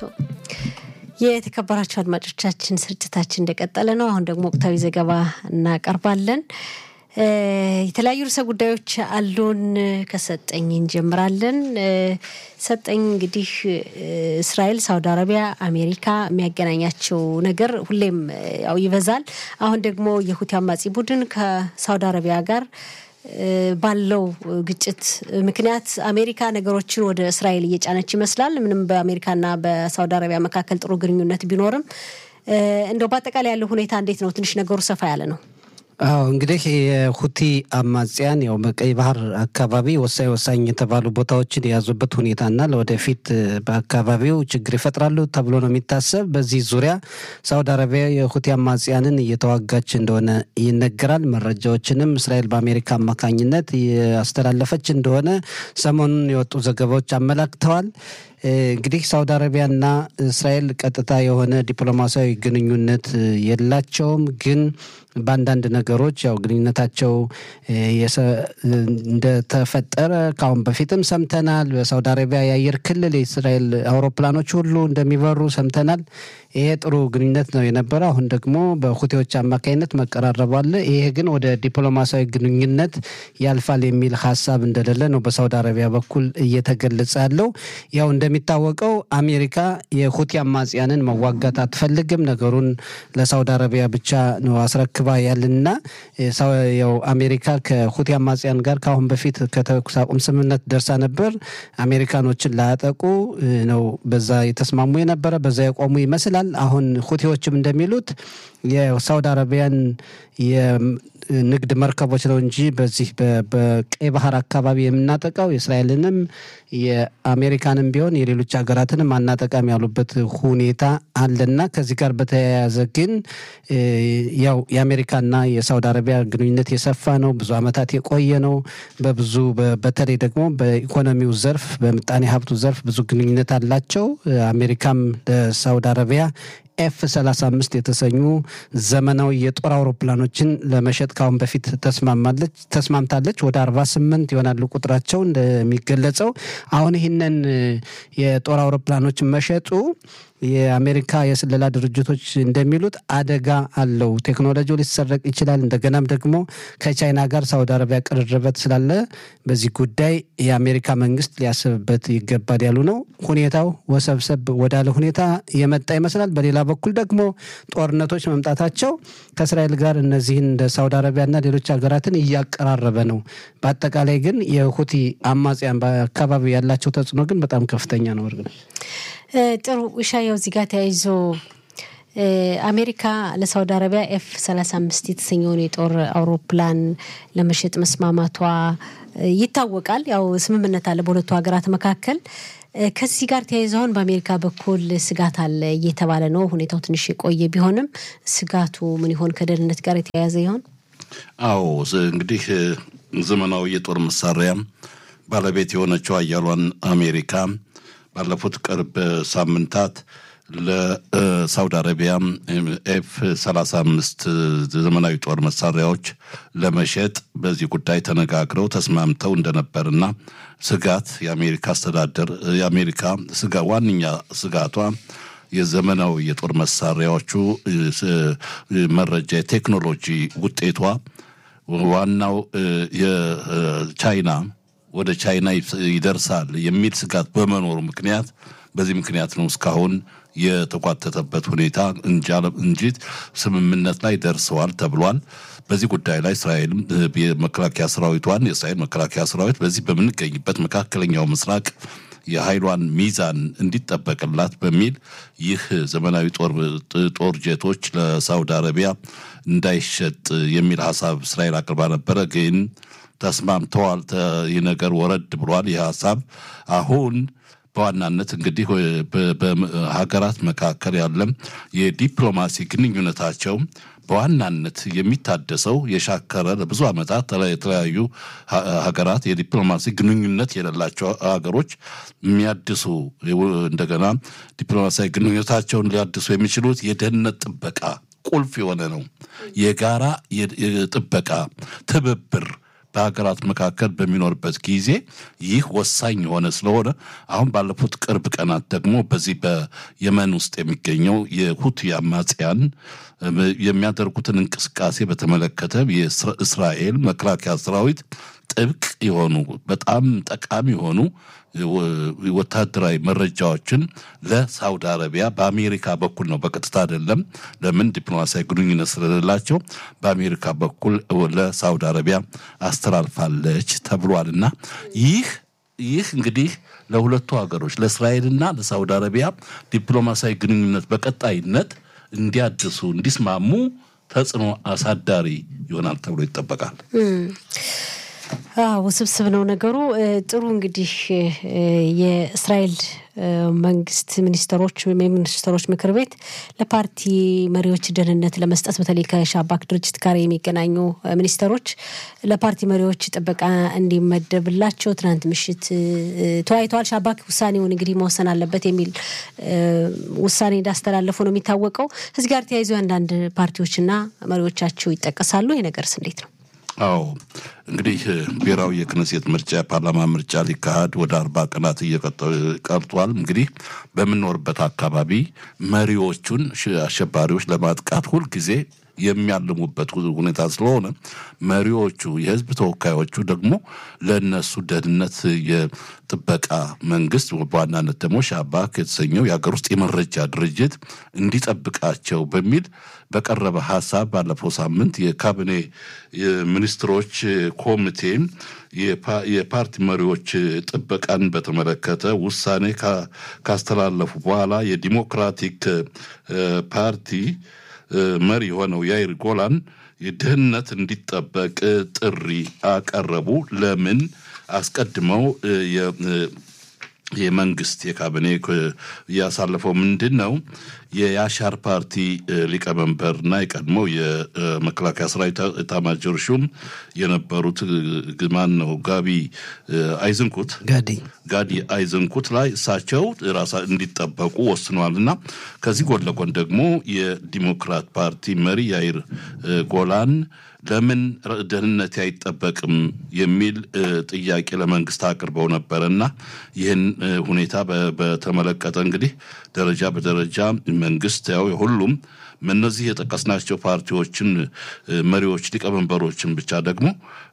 የተከበራቸው አድማጮቻችን ስርጭታችን እንደቀጠለ ነው። አሁን ደግሞ ወቅታዊ ዘገባ እናቀርባለን። የተለያዩ ርዕሰ ጉዳዮች አሉን። ከሰጠኝ እንጀምራለን። ሰጠኝ እንግዲህ እስራኤል፣ ሳውዲ አረቢያ፣ አሜሪካ የሚያገናኛቸው ነገር ሁሌም ያው ይበዛል። አሁን ደግሞ የሁቲ አማጺ ቡድን ከሳውዲ አረቢያ ጋር ባለው ግጭት ምክንያት አሜሪካ ነገሮችን ወደ እስራኤል እየጫነች ይመስላል። ምንም በአሜሪካና በሳውዲ አረቢያ መካከል ጥሩ ግንኙነት ቢኖርም እንደው በአጠቃላይ ያለው ሁኔታ እንዴት ነው? ትንሽ ነገሩ ሰፋ ያለ ነው። አዎ እንግዲህ የሁቲ አማጽያን ያው በቀይ ባህር አካባቢ ወሳኝ ወሳኝ የተባሉ ቦታዎችን የያዙበት ሁኔታና ለወደፊት በአካባቢው ችግር ይፈጥራሉ ተብሎ ነው የሚታሰብ። በዚህ ዙሪያ ሳውዲ አረቢያ የሁቲ አማጽያንን እየተዋጋች እንደሆነ ይነገራል። መረጃዎችንም እስራኤል በአሜሪካ አማካኝነት ያስተላለፈች እንደሆነ ሰሞኑን የወጡ ዘገባዎች አመላክተዋል። እንግዲህ ሳውዲ አረቢያና እስራኤል ቀጥታ የሆነ ዲፕሎማሲያዊ ግንኙነት የላቸውም ግን በአንዳንድ ነገሮች ያው ግንኙነታቸው እንደተፈጠረ ከአሁን በፊትም ሰምተናል። በሳውዲ አረቢያ የአየር ክልል የእስራኤል አውሮፕላኖች ሁሉ እንደሚበሩ ሰምተናል። ይሄ ጥሩ ግንኙነት ነው የነበረ። አሁን ደግሞ በሁቴዎች አማካኝነት መቀራረቡ አለ። ይሄ ግን ወደ ዲፕሎማሲያዊ ግንኙነት ያልፋል የሚል ሀሳብ እንደሌለ ነው በሳውዲ አረቢያ በኩል እየተገለጸ ያለው። ያው እንደሚታወቀው አሜሪካ የሁቲ አማጽያንን መዋጋት አትፈልግም። ነገሩን ለሳውዲ አረቢያ ብቻ ነው አስረክባ ያልና ያው አሜሪካ ከሁቲ አማጽያን ጋር ከአሁን በፊት ከተኩስ አቁም ስምምነት ደርሳ ነበር። አሜሪካኖችን ላያጠቁ ነው በዛ የተስማሙ የነበረ በዛ የቆሙ ይመስላል። አሁን ሁቲዎችም እንደሚሉት የሳውዲ አረቢያን የንግድ መርከቦች ነው እንጂ በዚህ በቀይ ባህር አካባቢ የምናጠቃው የእስራኤልንም የአሜሪካንም ቢሆን የሌሎች ሀገራትንም አናጠቃም ያሉበት ሁኔታ አለና ከዚህ ጋር በተያያዘ ግን ያው የአሜሪካና የሳውዲ አረቢያ ግንኙነት የሰፋ ነው፣ ብዙ ዓመታት የቆየ ነው። በብዙ በተለይ ደግሞ በኢኮኖሚው ዘርፍ በምጣኔ ሀብቱ ዘርፍ ብዙ ግንኙነት አላቸው። አሜሪካም ለሳውዲ አረቢያ ኤፍ 35 የተሰኙ ዘመናዊ የጦር አውሮፕላኖችን ለመሸጥ ካሁን በፊት ተስማማለች ተስማምታለች። ወደ 48 ይሆናሉ ቁጥራቸው እንደሚገለጸው። አሁን ይህንን የጦር አውሮፕላኖችን መሸጡ የአሜሪካ የስለላ ድርጅቶች እንደሚሉት አደጋ አለው። ቴክኖሎጂው ሊሰረቅ ይችላል። እንደገናም ደግሞ ከቻይና ጋር ሳውዲ አረቢያ ቅርርበት ስላለ በዚህ ጉዳይ የአሜሪካ መንግስት ሊያስብበት ይገባል ያሉ ነው። ሁኔታው ወሰብሰብ ወዳለ ሁኔታ የመጣ ይመስላል። በሌላ በኩል ደግሞ ጦርነቶች መምጣታቸው ከእስራኤል ጋር እነዚህን እንደ ሳውዲ አረቢያና ሌሎች ሀገራትን እያቀራረበ ነው። በአጠቃላይ ግን የሁቲ አማጽያን በአካባቢ ያላቸው ተጽዕኖ ግን በጣም ከፍተኛ ነው። እርግ ጥሩ ሻያው እዚህ ጋር ተያይዞ አሜሪካ ለሳውዲ አረቢያ ኤፍ 35 የተሰኘውን የጦር አውሮፕላን ለመሸጥ መስማማቷ ይታወቃል። ያው ስምምነት አለ በሁለቱ ሀገራት መካከል። ከዚህ ጋር ተያይዞ አሁን በአሜሪካ በኩል ስጋት አለ እየተባለ ነው። ሁኔታው ትንሽ የቆየ ቢሆንም ስጋቱ ምን ይሆን? ከደህንነት ጋር የተያያዘ ይሆን? አዎ እንግዲህ ዘመናዊ የጦር መሳሪያ ባለቤት የሆነችው አያሏን አሜሪካ ባለፉት ቅርብ ሳምንታት ለሳውዲ አረቢያ ኤፍ 35 ዘመናዊ ጦር መሳሪያዎች ለመሸጥ በዚህ ጉዳይ ተነጋግረው ተስማምተው እንደነበርና ስጋት የአሜሪካ አስተዳደር የአሜሪካ ስጋ ዋነኛ ስጋቷ የዘመናዊ የጦር መሳሪያዎቹ መረጃ የቴክኖሎጂ ውጤቷ ዋናው የቻይና ወደ ቻይና ይደርሳል የሚል ስጋት በመኖሩ ምክንያት በዚህ ምክንያት ነው እስካሁን የተጓተተበት ሁኔታ እንጂ ስምምነት ላይ ደርሰዋል ተብሏል። በዚህ ጉዳይ ላይ እስራኤልም የመከላከያ ሰራዊቷን የእስራኤል መከላከያ ሰራዊት በዚህ በምንገኝበት መካከለኛው ምስራቅ የኃይሏን ሚዛን እንዲጠበቅላት በሚል ይህ ዘመናዊ ጦር ጄቶች ለሳውዲ አረቢያ እንዳይሸጥ የሚል ሀሳብ እስራኤል አቅርባ ነበረ ግን ተስማምተዋል። ይህ ነገር ወረድ ብሏል። ይህ ሀሳብ አሁን በዋናነት እንግዲህ በሀገራት መካከል ያለም የዲፕሎማሲ ግንኙነታቸው በዋናነት የሚታደሰው የሻከረ ለብዙ ዓመታት የተለያዩ ሀገራት የዲፕሎማሲ ግንኙነት የሌላቸው ሀገሮች የሚያድሱ እንደገና ዲፕሎማሲያዊ ግንኙነታቸውን ሊያድሱ የሚችሉት የደህንነት ጥበቃ ቁልፍ የሆነ ነው። የጋራ ጥበቃ ትብብር በሀገራት መካከል በሚኖርበት ጊዜ ይህ ወሳኝ የሆነ ስለሆነ አሁን ባለፉት ቅርብ ቀናት ደግሞ በዚህ በየመን ውስጥ የሚገኘው የሁቲ አማጽያን የሚያደርጉትን እንቅስቃሴ በተመለከተ የእስራኤል መከላከያ ሰራዊት ጥብቅ የሆኑ በጣም ጠቃሚ የሆኑ ወታደራዊ መረጃዎችን ለሳውዲ አረቢያ በአሜሪካ በኩል ነው፣ በቀጥታ አይደለም። ለምን ዲፕሎማሲያዊ ግንኙነት ስለሌላቸው በአሜሪካ በኩል ለሳውዲ አረቢያ አስተላልፋለች ተብሏል። እና ይህ ይህ እንግዲህ ለሁለቱ ሀገሮች ለእስራኤልና ለሳውዲ አረቢያ ዲፕሎማሲያዊ ግንኙነት በቀጣይነት እንዲያድሱ እንዲስማሙ ተጽዕኖ አሳዳሪ ይሆናል ተብሎ ይጠበቃል። ውስብስብ ነው ነገሩ። ጥሩ እንግዲህ የእስራኤል መንግስት ሚኒስትሮች ወይም የሚኒስትሮች ምክር ቤት ለፓርቲ መሪዎች ደህንነት ለመስጠት በተለይ ከሻባክ ድርጅት ጋር የሚገናኙ ሚኒስትሮች ለፓርቲ መሪዎች ጥበቃ እንዲመደብላቸው ትናንት ምሽት ተወያይተዋል። ሻባክ ውሳኔውን እንግዲህ መወሰን አለበት የሚል ውሳኔ እንዳስተላለፉ ነው የሚታወቀው። እዚህ ጋር ተያይዞ አንዳንድ ፓርቲዎችና መሪዎቻቸው ይጠቀሳሉ። ይህ ነገርስ እንዴት ነው? አዎ እንግዲህ ብሔራዊ የክነሴት ምርጫ የፓርላማ ምርጫ ሊካሄድ ወደ አርባ ቀናት ቀርቷል። እንግዲህ በምንኖርበት አካባቢ መሪዎቹን አሸባሪዎች ለማጥቃት ሁልጊዜ የሚያልሙበት ሁኔታ ስለሆነ መሪዎቹ የህዝብ ተወካዮቹ ደግሞ ለእነሱ ደህንነት የጥበቃ መንግስት በዋናነት ደግሞ ሻባክ የተሰኘው የሀገር ውስጥ የመረጃ ድርጅት እንዲጠብቃቸው በሚል በቀረበ ሀሳብ ባለፈው ሳምንት የካቢኔ ሚኒስትሮች ኮሚቴ የፓርቲ መሪዎች ጥበቃን በተመለከተ ውሳኔ ካስተላለፉ በኋላ የዲሞክራቲክ ፓርቲ መሪ የሆነው ያይር ጎላን ደህንነት እንዲጠበቅ ጥሪ አቀረቡ። ለምን አስቀድመው የመንግስት የካቢኔ ያሳለፈው ምንድን ነው? የያሻር ፓርቲ ሊቀመንበርና የቀድሞው የመከላከያ ሰራዊት ኤታማዦር ሹም የነበሩት ማን ነው? ጋቢ አይዝንኩት ጋዲ ጋዲ አይዝንኩት ላይ እሳቸው ራሳ እንዲጠበቁ ወስነዋል እና ከዚህ ጎን ለጎን ደግሞ የዲሞክራት ፓርቲ መሪ ያይር ጎላን ለምን ደህንነት አይጠበቅም የሚል ጥያቄ ለመንግስት አቅርበው ነበረ እና ይህን ሁኔታ በተመለከተ እንግዲህ ደረጃ በደረጃ መንግስት ያው የሁሉም እነዚህ የጠቀስናቸው ፓርቲዎችን መሪዎች ሊቀመንበሮችን ብቻ ደግሞ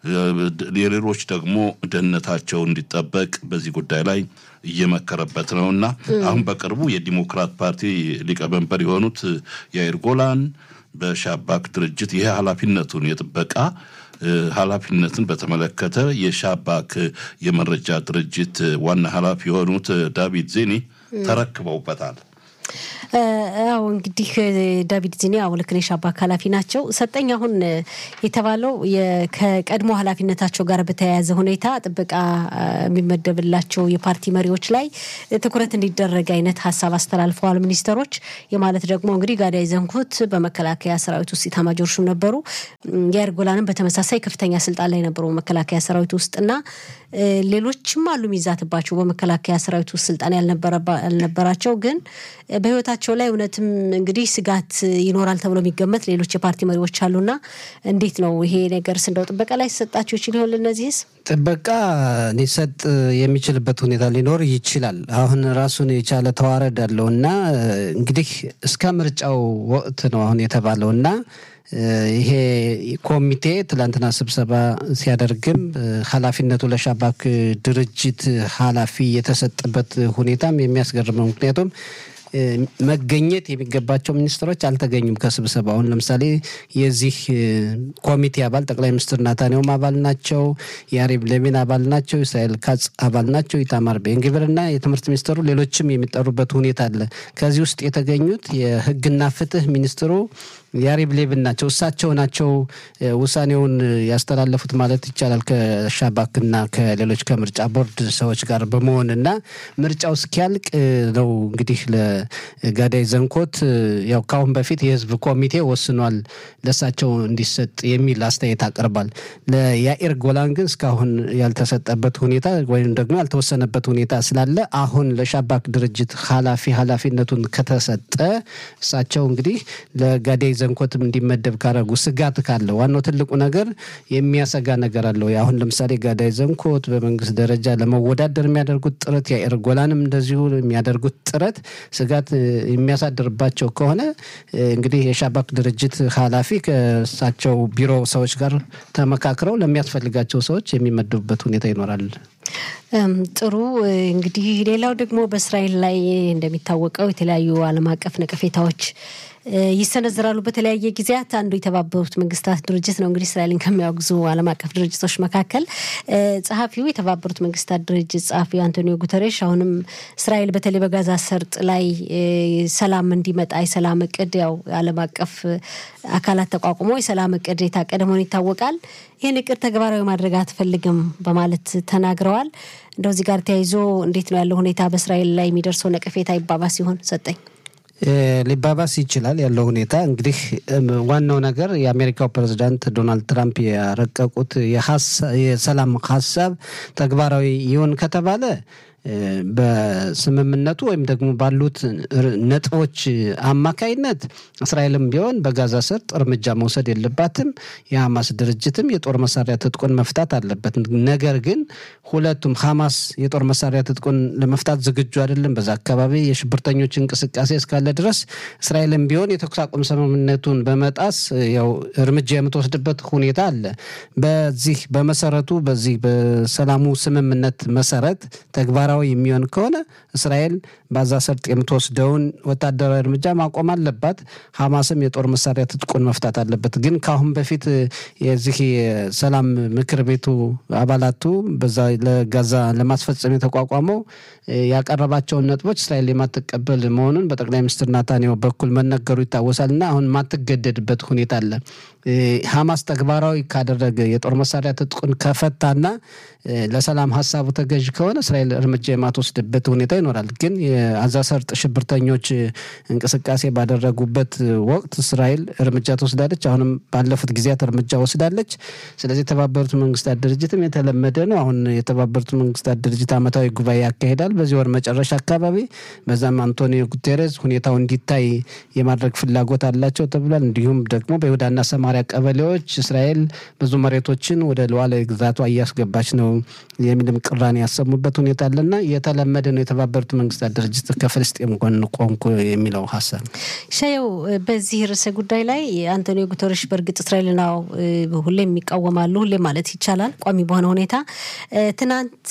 የሌሎች ደግሞ ደህንነታቸው እንዲጠበቅ በዚህ ጉዳይ ላይ እየመከረበት ነው እና አሁን በቅርቡ የዲሞክራት ፓርቲ ሊቀመንበር የሆኑት ያይር ጎላን በሻባክ ድርጅት ይሄ ኃላፊነቱን የጥበቃ ኃላፊነትን በተመለከተ የሻባክ የመረጃ ድርጅት ዋና ኃላፊ የሆኑት ዳቪድ ዜኒ ተረክበውበታል። አዎ እንግዲህ ዳቪድ ዚኒ አዎ ልክ ነሽ፣ ሻባክ ኃላፊ ናቸው። ሰጠኝ አሁን የተባለው ከቀድሞ ኃላፊነታቸው ጋር በተያያዘ ሁኔታ ጥበቃ የሚመደብላቸው የፓርቲ መሪዎች ላይ ትኩረት እንዲደረግ አይነት ሀሳብ አስተላልፈዋል ሚኒስተሮች። የማለት ደግሞ እንግዲህ ጋዳይ ዘንኩት በመከላከያ ሰራዊት ውስጥ ኢታማጆር ሹም ነበሩ። ያይር ጎላንም በተመሳሳይ ከፍተኛ ስልጣን ላይ ነበሩ መከላከያ ሰራዊት ውስጥ እና ሌሎችም አሉ የሚዛትባቸው በመከላከያ ሰራዊት ውስጥ ስልጣን ያልነበራቸው ግን በህይወታቸው ላይ እውነትም እንግዲህ ስጋት ይኖራል ተብሎ የሚገመት ሌሎች የፓርቲ መሪዎች አሉና እንዴት ነው ይሄ ነገር እንደው ጥበቃ ላይ ሲሰጣቸው ይችል ይሆን? ለእነዚህስ ጥበቃ ሊሰጥ የሚችልበት ሁኔታ ሊኖር ይችላል። አሁን ራሱን የቻለ ተዋረድ አለው እና እንግዲህ እስከ ምርጫው ወቅት ነው አሁን የተባለው እና ይሄ ኮሚቴ ትላንትና ስብሰባ ሲያደርግም ኃላፊነቱ ለሻባክ ድርጅት ኃላፊ የተሰጠበት ሁኔታም የሚያስገርም ነው። ምክንያቱም መገኘት የሚገባቸው ሚኒስትሮች አልተገኙም ከስብሰባ። አሁን ለምሳሌ የዚህ ኮሚቴ አባል ጠቅላይ ሚኒስትር ናታንያሁም አባል ናቸው፣ የአሪብ ሌቪን አባል ናቸው፣ እስራኤል ካጽ አባል ናቸው፣ ኢታማር ቤንግቪርና የትምህርት ሚኒስትሩ ሌሎችም የሚጠሩበት ሁኔታ አለ። ከዚህ ውስጥ የተገኙት የህግና ፍትህ ሚኒስትሩ የአሪብ ሌቪን ናቸው። እሳቸው ናቸው ውሳኔውን ያስተላለፉት ማለት ይቻላል ከሻባክና ከሌሎች ከምርጫ ቦርድ ሰዎች ጋር በመሆን እና ምርጫው እስኪያልቅ ነው እንግዲህ ለጋዳይ ዘንኮት ያው ካሁን በፊት የህዝብ ኮሚቴ ወስኗል ለእሳቸው እንዲሰጥ የሚል አስተያየት አቅርቧል። ለያኢር ጎላን ግን እስካሁን ያልተሰጠበት ሁኔታ ወይም ደግሞ ያልተወሰነበት ሁኔታ ስላለ አሁን ለሻባክ ድርጅት ኃላፊ ኃላፊነቱን ከተሰጠ እሳቸው እንግዲህ ለጋዳይ ዘንኮትም እንዲመደብ ካረጉ ስጋት ካለ ዋናው ትልቁ ነገር የሚያሰጋ ነገር አለው። አሁን ለምሳሌ ጋዳይ ዘንኮት በመንግስት ደረጃ ለመወዳደር የሚያደርጉት ጥረት፣ የአይር ጎላንም እንደዚሁ የሚያደርጉት ጥረት ስጋት የሚያሳድርባቸው ከሆነ እንግዲህ የሻባክ ድርጅት ኃላፊ ከእሳቸው ቢሮ ሰዎች ጋር ተመካክረው ለሚያስፈልጋቸው ሰዎች የሚመደቡበት ሁኔታ ይኖራል። ጥሩ እንግዲህ ሌላው ደግሞ በእስራኤል ላይ እንደሚታወቀው የተለያዩ ዓለም አቀፍ ነቀፌታዎች ይሰነዝራሉ በተለያየ ጊዜያት። አንዱ የተባበሩት መንግስታት ድርጅት ነው እንግዲህ እስራኤልን ከሚያወግዙ ዓለም አቀፍ ድርጅቶች መካከል ጸሐፊው የተባበሩት መንግስታት ድርጅት ጸሐፊው አንቶኒዮ ጉተሬሽ አሁንም እስራኤል በተለይ በጋዛ ሰርጥ ላይ ሰላም እንዲመጣ የሰላም እቅድ ያው ዓለም አቀፍ አካላት ተቋቁሞ የሰላም እቅድ የታቀደ መሆኑ ይታወቃል። ይህን እቅድ ተግባራዊ ማድረግ አትፈልግም በማለት ተናግረዋል። እንደው እዚህ ጋር ተያይዞ እንዴት ነው ያለው ሁኔታ በእስራኤል ላይ የሚደርሰው ነቀፌታ ይባባስ ሲሆን ሰጠኝ ሊባባስ ይችላል ያለው ሁኔታ እንግዲህ ዋናው ነገር የአሜሪካው ፕሬዚዳንት ዶናልድ ትራምፕ ያረቀቁት የሰላም ሀሳብ ተግባራዊ ይሆን ከተባለ በስምምነቱ ወይም ደግሞ ባሉት ነጥቦች አማካይነት እስራኤልም ቢሆን በጋዛ ሰርጥ እርምጃ መውሰድ የለባትም። የሐማስ ድርጅትም የጦር መሳሪያ ትጥቁን መፍታት አለበት። ነገር ግን ሁለቱም ሐማስ የጦር መሳሪያ ትጥቁን ለመፍታት ዝግጁ አይደለም። በዛ አካባቢ የሽብርተኞች እንቅስቃሴ እስካለ ድረስ እስራኤልም ቢሆን የተኩስ አቁም ስምምነቱን በመጣስ ያው እርምጃ የምትወስድበት ሁኔታ አለ። በዚህ በመሰረቱ በዚህ በሰላሙ ስምምነት መሰረት ተግባራዊ የሚሆን ከሆነ እስራኤል በዛ ሰርጥ የምትወስደውን ወታደራዊ እርምጃ ማቆም አለባት። ሐማስም የጦር መሳሪያ ትጥቁን መፍታት አለበት። ግን ከአሁን በፊት የዚህ የሰላም ምክር ቤቱ አባላቱ በዛ ለጋዛ ለማስፈጸም የተቋቋመው ያቀረባቸውን ነጥቦች እስራኤል የማትቀበል መሆኑን በጠቅላይ ሚኒስትር ናታንያሁ በኩል መነገሩ ይታወሳል እና አሁን የማትገደድበት ሁኔታ አለ። ሐማስ ተግባራዊ ካደረገ የጦር መሳሪያ ትጥቁን ከፈታና ለሰላም ሀሳቡ ተገዥ ከሆነ እስራኤል እርምጃ የማትወስድበት ሁኔታ ይኖራል። ግን የአዛ ሰርጥ ሽብርተኞች እንቅስቃሴ ባደረጉበት ወቅት እስራኤል እርምጃ ትወስዳለች። አሁንም ባለፉት ጊዜያት እርምጃ ወስዳለች። ስለዚህ የተባበሩት መንግስታት ድርጅትም የተለመደ ነው። አሁን የተባበሩት መንግስታት ድርጅት ዓመታዊ ጉባኤ ያካሂዳል በዚህ ወር መጨረሻ አካባቢ። በዛም አንቶኒዮ ጉቴሬስ ሁኔታው እንዲታይ የማድረግ ፍላጎት አላቸው ተብሏል። እንዲሁም ደግሞ በይሁዳና ሰማሪያ ቀበሌዎች እስራኤል ብዙ መሬቶችን ወደ ሉዓላዊ ግዛቷ እያስገባች ነው የሚልም ቅራኔ ያሰሙበት ሁኔታ አለና የተለመደ ነው። የተባበሩት መንግስታት ድርጅት ከፍልስጤም ጎን ቆምኩ የሚለው ሀሳብ ሻየው በዚህ ርዕሰ ጉዳይ ላይ አንቶኒዮ ጉተረሽ በእርግጥ እስራኤልን አዎ ሁሌም ይቃወማሉ፣ ሁሌም ማለት ይቻላል ቋሚ በሆነ ሁኔታ። ትናንት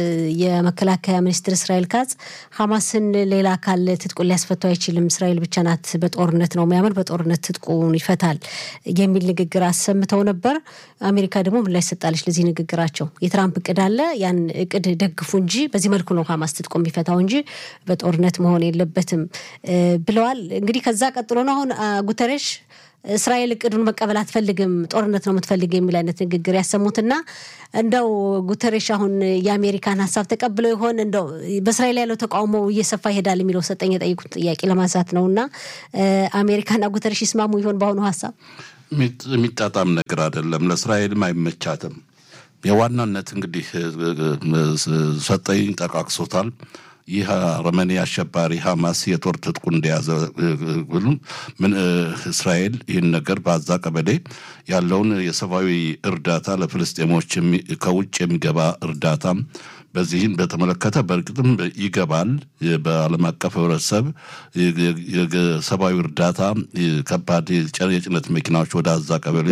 የመከላከያ ሚኒስትር እስራኤል ካጽ ሐማስን ሌላ አካል ትጥቁን ሊያስፈቱ አይችልም፣ እስራኤል ብቻ ናት በጦርነት ነው የሚያምን፣ በጦርነት ትጥቁን ይፈታል የሚል ንግግር አሰምተው ነበር። አሜሪካ ደግሞ ምላሽ ሰጣለች ለዚህ ንግግራቸው። የትራምፕ እቅድ አለ፣ ያን እቅድ ደግፉ እንጂ በዚህ መልኩ ነው ሐማስ ትጥቁ የሚፈታው እንጂ በጦርነት መሆን የለበትም ብለዋል። እንግዲህ ከዛ ቀጥሎ ነው አሁን ጉተሬሽ እስራኤል እቅዱን መቀበል አትፈልግም፣ ጦርነት ነው የምትፈልግ የሚል አይነት ንግግር ያሰሙትና እንደው ጉተሬሽ አሁን የአሜሪካን ሀሳብ ተቀብለው ይሆን እንደው በእስራኤል ያለው ተቃውሞ እየሰፋ ይሄዳል የሚለው ሰጠኝ የጠይቁት ጥያቄ ለማንሳት ነው እና አሜሪካና ጉተሬሽ ይስማሙ ይሆን በአሁኑ ሀሳብ? የሚጣጣም ነገር አይደለም፣ ለእስራኤልም አይመቻትም። የዋናነት እንግዲህ ሰጠኝ ጠቃቅሶታል። ይህ አረመኔ አሸባሪ ሐማስ የጦር ትጥቁ እንደያዘ ምን እስራኤል ይህን ነገር በአዛ ቀበሌ ያለውን የሰብአዊ እርዳታ ለፍልስጤሞች ከውጭ የሚገባ እርዳታ በዚህን በተመለከተ በእርግጥም ይገባል። በዓለም አቀፍ ህብረተሰብ የሰብአዊ እርዳታ ከባድ የጭነት መኪናዎች ወደ አዛ ቀበሌ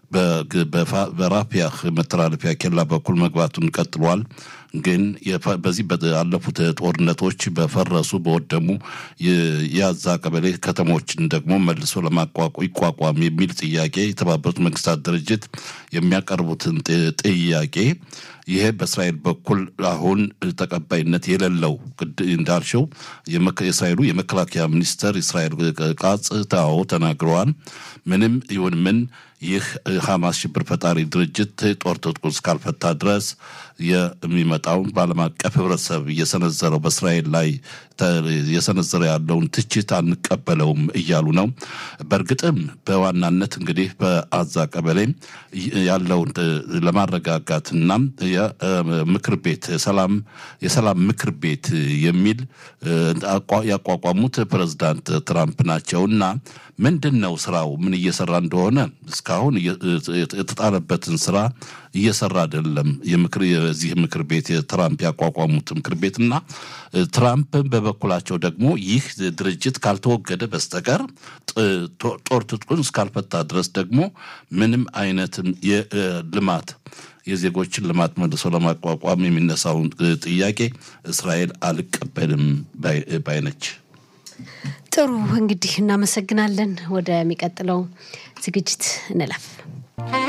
በራፊያህ መተላለፊያ ኬላ በኩል መግባቱን ቀጥሏል። ግን በዚህ ባለፉት ጦርነቶች በፈረሱ በወደሙ የአዛ ቀበሌ ከተሞችን ደግሞ መልሶ ለማቋቋ ይቋቋም የሚል ጥያቄ የተባበሩት መንግስታት ድርጅት የሚያቀርቡትን ጥያቄ ይሄ በእስራኤል በኩል አሁን ተቀባይነት የሌለው እንዳልሽው የእስራኤሉ የመከላከያ ሚኒስተር እስራኤል ቃጽ ታዎ ተናግረዋል። ምንም ይሁን ምን ይህ ሐማስ ሽብር ፈጣሪ ድርጅት ጦር ትጥቁን እስካልፈታ ድረስ የሚመጣውን በዓለም አቀፍ ህብረተሰብ እየሰነዘረው በእስራኤል ላይ የሰነዘረ ያለውን ትችት አንቀበለውም እያሉ ነው። በእርግጥም በዋናነት እንግዲህ በአዛ ቀበሌ ያለውን ለማረጋጋትና የምክር ቤት ሰላም የሰላም ምክር ቤት የሚል ያቋቋሙት ፕሬዝዳንት ትራምፕ ናቸው እና ምንድን ነው ስራው? ምን እየሰራ እንደሆነ እስካሁን የተጣለበትን ስራ እየሰራ አይደለም። የዚህ ምክር ቤት የትራምፕ ያቋቋሙት ምክር ቤት እና ትራምፕ በበኩላቸው ደግሞ ይህ ድርጅት ካልተወገደ በስተቀር ጦር ትጥቁን እስካልፈታ ድረስ ደግሞ ምንም አይነት የልማት የዜጎችን ልማት መልሶ ለማቋቋም የሚነሳውን ጥያቄ እስራኤል አልቀበልም ባይነች። ጥሩ እንግዲህ እናመሰግናለን። ወደሚቀጥለው ዝግጅት እንለፍ።